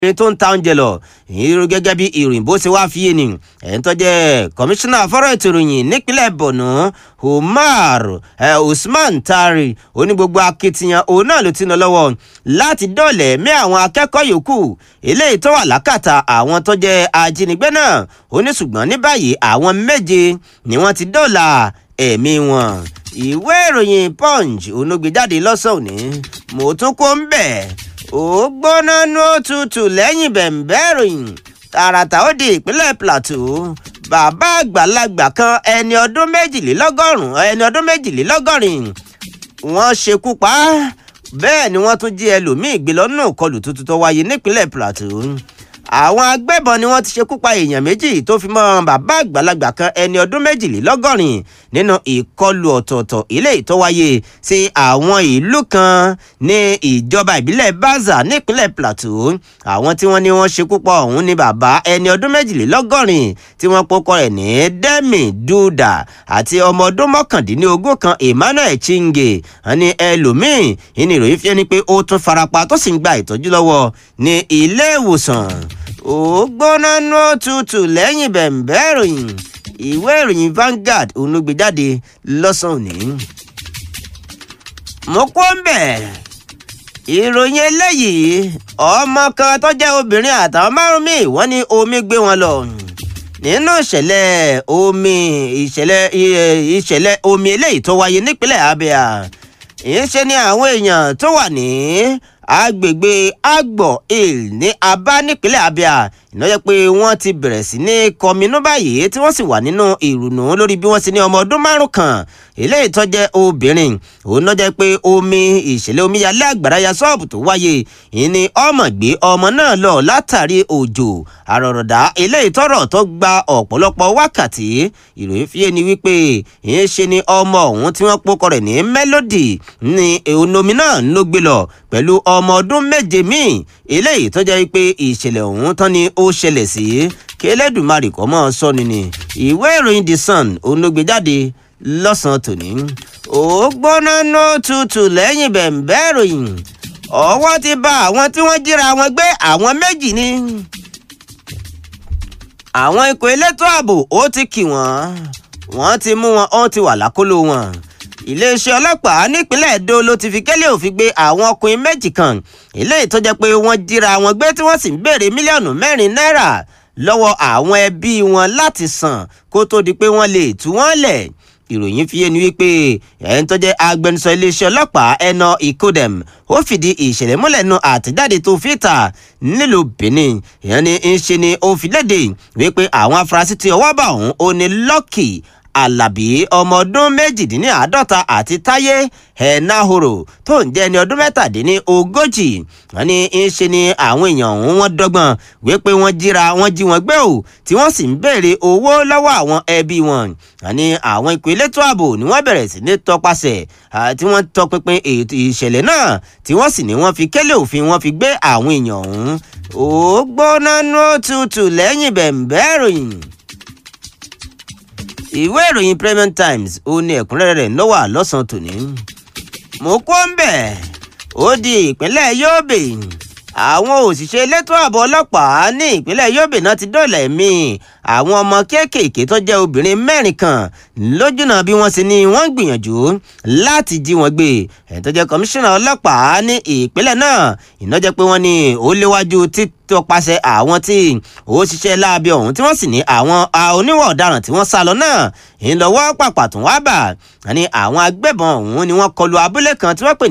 ẹni tó ń ta oúnjẹ lọ ìrú gẹ́gẹ́ bí ìròyìn bó ṣe wá fi yé ni ẹni tó jẹ́ kọmíṣánná fọ́rọ̀ ètò ìròyìn nípínlẹ̀ Borno Umar eh, Usman Tari ó ní gbogbo akitiyan òun náà ló ti ná lọ́wọ́ láti dọ̀lẹ̀ mí àwọn akẹ́kọ̀ọ́ yòókù eléyìí tó wà lákàtà àwọn tó jẹ́ ajínigbé náà ó ní ṣùgbọ́n ní báyìí àwọn méje ni wọ́n ti dọ̀là ẹ̀mí wọn ìwé ìròyìn Punch onúgbèjáde lọ́sàn-án òní mo tún kó ń bẹ̀ ó gbóná ní òtútù lẹ́yìn bẹ̀m̀bẹ́ ìròyìn tààràtà ó di ìpínlẹ̀ Plateau bàbá àgbàlagbà kan ẹni ọdún méjìlélọ́gọ́rùn-ún ẹni ọdún méjìlélọ́gọ́rin wọ́n ṣekú pa á bẹ́ẹ̀ ni wọ́n tún jí ẹlòmíì gbé lọ́nà ìkọlù tuntun tó wáyé nípínlẹ̀ Plateau àwọn agbébọn ni wọ́n ti ṣekú pa èèyàn méjì tó fi mọ́ bàbá àgbàlagbà kan ẹni ọdún méjìlélọ́gọ́rin nínú ìkọlù ọ̀tọ̀ọ̀tọ̀ ilé tó wáyé sí àwọn ìlú kan ní ìjọba ìbílẹ̀ Baza nípínlẹ̀ Plateau àwọn tí wọ́n ní wọ́n ṣekú pa ọ̀hún ni bàbá ẹni ọdún méjìlélọ́gọ́rin tí wọ́n pokọ rẹ̀ ní Demi Duda àti ọmọ ọdún mọ́kàndínlógún kan Emmanuel Chinge wọ́n ní ẹlòmíín ìní ìròyìn fi ẹni pé ó tún farapa tó sì ń gba ìtọ́jú lọ́wọ́ ní ilé ìwòsàn ó gbóná nú òtútù lẹ́yìn bẹ̀m̀bẹ́ ìròyìn ìwé ìròyìn Vanguard onúgbèjáde lọ́sàn-án òní. mo kó ń bẹ̀ ìròyìn eléyìí ọmọ kan tó jẹ́ obìnrin àtàwọn márùn-ún míì wọ́n ní omi gbé wọn lọ nínú ìṣẹ̀lẹ̀ omi ìṣẹ̀lẹ̀ ìṣẹ̀lẹ̀ omi eléyìí tó wáyé nípínlẹ̀ Abia ìṣe ni àwọn èèyàn tó wà ní agbègbè Agbor Hill ní Aba nípínlẹ̀ Abia ìnáyẹ pé wọ́n ti bẹ̀rẹ̀ sí ní kọminú báyìí tí wọ́n sì wà nínú ìrònú lórí bí wọ́n sì ní ọmọ ọdún márùn kan eléyìí tó jẹ́ obìnrin òun náà jẹ́ pé omi ìṣẹ̀lẹ̀ omíyalé àgbàrá ya ṣọ́ọ̀bù tó wáyé ìní ọmọ gbé ọmọ náà lọ látàrí òjò àrọ̀rọ̀dá eléyìí tọ́rọ̀ tó gba ọ̀pọ̀lọpọ̀ wákàtí ìròyìn fi ni wípé ìyẹn ṣe ni ọmọ ọ̀hún tí wọ́n pokọ rẹ̀ ní Melody ní omi náà ló gbé lọ pẹ̀lú ọmọ ọdún méje míì eléyìí tó jẹ́ pé ìṣẹ̀lẹ̀ ọ̀hún tán ni ó ṣẹlẹ̀ sí kẹlẹ́dùmarè kọ́ mọ́ sọ́ni ni ìwé ìròyìn The Sun òun ló gbé jáde lọ́sàn-án tòní. ó gbóná nó tutù lẹ́yìn bẹ̀m̀bẹ́ ìròyìn ọwọ́ ti bá àwọn tí wọ́n jíra wọn gbé àwọn méjì ni. àwọn ikọ̀ elétò ààbò ó ti kì wọ́n wọ́n ti mú wọn ó ti wà lákòlò wọn iléeṣẹ́ ọlọ́pàá nípínlẹ̀ Èdó ló ti fi kélé òfin gbé àwọn ọkùnrin méjì kan eléyìí tó jẹ́ pé wọ́n jíra wọn gbé tí wọ́n sì ń béèrè mílíọ̀nù mẹ́rin náírà lọ́wọ́ àwọn ẹbí wọn láti san kó tó di pé wọ́n lè tú wọ́n lẹ̀ ìròyìn fi yé ni wípé ẹni tó jẹ́ agbẹnusọ iléeṣẹ́ ọlọ́pàá ẹnà Ikodem ó fìdí ìṣẹ̀lẹ̀ múlẹ̀ nu àtẹ̀jáde tó fi ta nílùú Benin ìyẹn ni ń ṣe ni ó fi léde wípé àwọn afurasí tí ọwọ́ bá òun ó ní Lucky Àlàbí ọmọ ọdún méjìdínláàádọ́ta àti Táyé Ẹ̀náhoro tó ń jẹ́ ẹni ọdún mẹ́tàdínní ogójì wọ́n ní ń ṣe ni àwọn èèyàn ọ̀hún wọ́n dọ́gbọ́n wípé wọ́n jíra wọ́n jí wọn gbé o tí wọ́n sì ń béèrè owó lọ́wọ́ àwọn ẹbí wọn wọ́n ní àwọn ikọ̀ elétò ààbò ni wọ́n bẹ̀rẹ̀ sí ní tọpasẹ̀ tí wọ́n tọpinpin ètò ìṣẹ̀lẹ̀ náà tí wọ́n sì ní wọ́n fi kélé òfin wọ́n fi gbé àwọn èèyàn ọ̀hún ó gbóná nú òtútù lẹ́yìn bẹ̀m̀bẹ́ ìròyìn ìwé ìròyìn Premium Times ó ní ẹ̀kúnrẹ́rẹ́ rẹ̀ ló wà lọ́sàn-án tòní. mo kó ń bẹ̀ ó di ìpínlẹ̀ Yobe àwọn òṣìṣẹ́ elétò ààbò ọlọ́pàá ní ìpínlẹ̀ Yobe náà ti dóòlà ẹ̀mí àwọn ọmọ kéékèèké tó jẹ́ obìnrin mẹ́rin kan lójúnà bí wọ́n sì ní wọ́n gbìyànjú láti jí wọn gbé ẹ̀ tó jẹ́ kọmíṣánná ọlọ́pàá ní ìpínlẹ̀ náà ìnájẹ́ pé wọ́n ní ó léwájú títọpasẹ̀ àwọn tí ó ṣiṣẹ́ láabi ọ̀hún tí wọ́n sì ní àwọn oníwà ọ̀daràn tí wọ́n sá lọ náà ìlọ́wọ́ pàpà tún wá bà ní àwọn agbébọn ọ̀hún ni wọ́n kọlu abúlé kan tí wọ́n pè ní